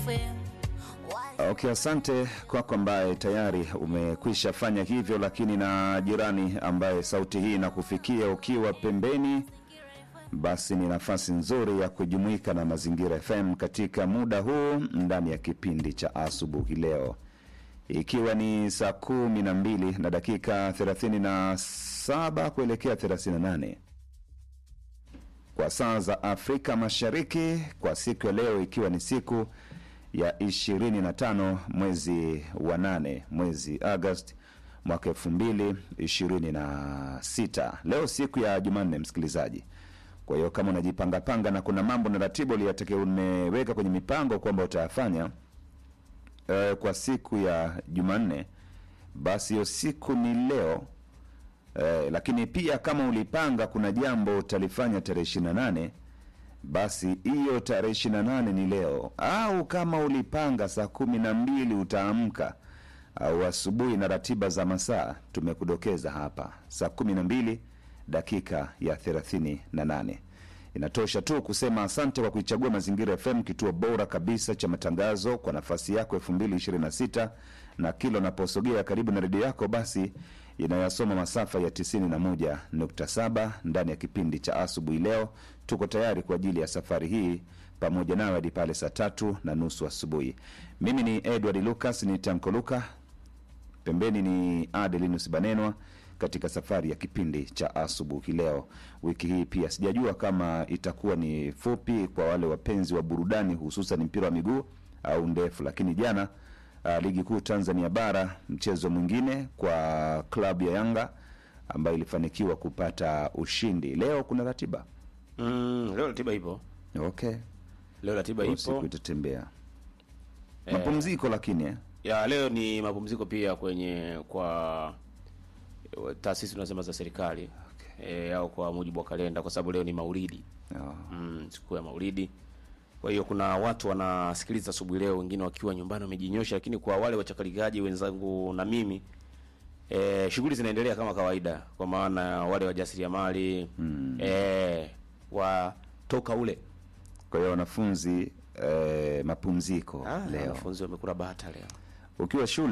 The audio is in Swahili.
Okay, asante kwako ambaye tayari umekwisha fanya hivyo, lakini na jirani ambaye sauti hii inakufikia ukiwa pembeni, basi ni nafasi nzuri ya kujumuika na Mazingira FM katika muda huu ndani ya kipindi cha asubuhi leo, ikiwa ni saa kumi na mbili na dakika 37 kuelekea 38 kwa saa za Afrika Mashariki, kwa siku ya leo ikiwa ni siku ya 25 mwezi wa 8 mwezi Agosti mwaka 2026. Leo siku ya Jumanne, msikilizaji. Kwa hiyo kama unajipangapanga na kuna mambo na ratibu uliyatakiwa umeweka kwenye mipango kwamba utayafanya eh, kwa siku ya Jumanne, basi hiyo siku ni leo. Eh, lakini pia kama ulipanga kuna jambo utalifanya tarehe 28 basi hiyo tarehe 28 ni leo, au kama ulipanga saa kumi na mbili utaamka au asubuhi na ratiba za masaa tumekudokeza hapa, saa kumi na mbili dakika ya 38. Inatosha tu kusema asante kwa kuichagua Mazingira FM, kituo bora kabisa cha matangazo kwa nafasi yako 2026 na kila unaposogea karibu na redio yako, basi inayosoma masafa ya 91.7 ndani ya kipindi cha asubuhi leo. Tuko tayari kwa ajili ya safari hii pamoja nawe hadi pale saa tatu na nusu asubuhi. Mimi ni Edward Lucas, ni Tanko Luka, pembeni ni Adelinus Banenwa katika safari ya kipindi cha asubuhi leo. Wiki hii pia sijajua kama itakuwa ni fupi kwa wale wapenzi wa burudani, hususan mpira wa miguu au ndefu, lakini jana uh, ligi kuu Tanzania bara, mchezo mwingine kwa klabu ya Yanga ambayo ilifanikiwa kupata ushindi. Leo kuna ratiba Mm, leo ratiba ipo. okay, Leo ratiba Leo siku ipo. itatembea Eh, mapumziko, lakini eh, ya leo ni mapumziko pia kwenye kwa taasisi tunasema za serikali e, au kwa mujibu wa kalenda, kwa sababu leo ni Maulidi oh, mm, siku ya Maulidi. Kwa hiyo kuna watu wanasikiliza asubuhi leo, wengine wakiwa nyumbani wamejinyosha, lakini kwa wale wachakalikaji wenzangu na mimi e, shughuli zinaendelea kama kawaida, kwa maana wale wajasiriamali mm. e, watoka ule kwa hiyo wanafunzi eh, mapumziko ah, leo wanafunzi wamekula bata leo ukiwa shule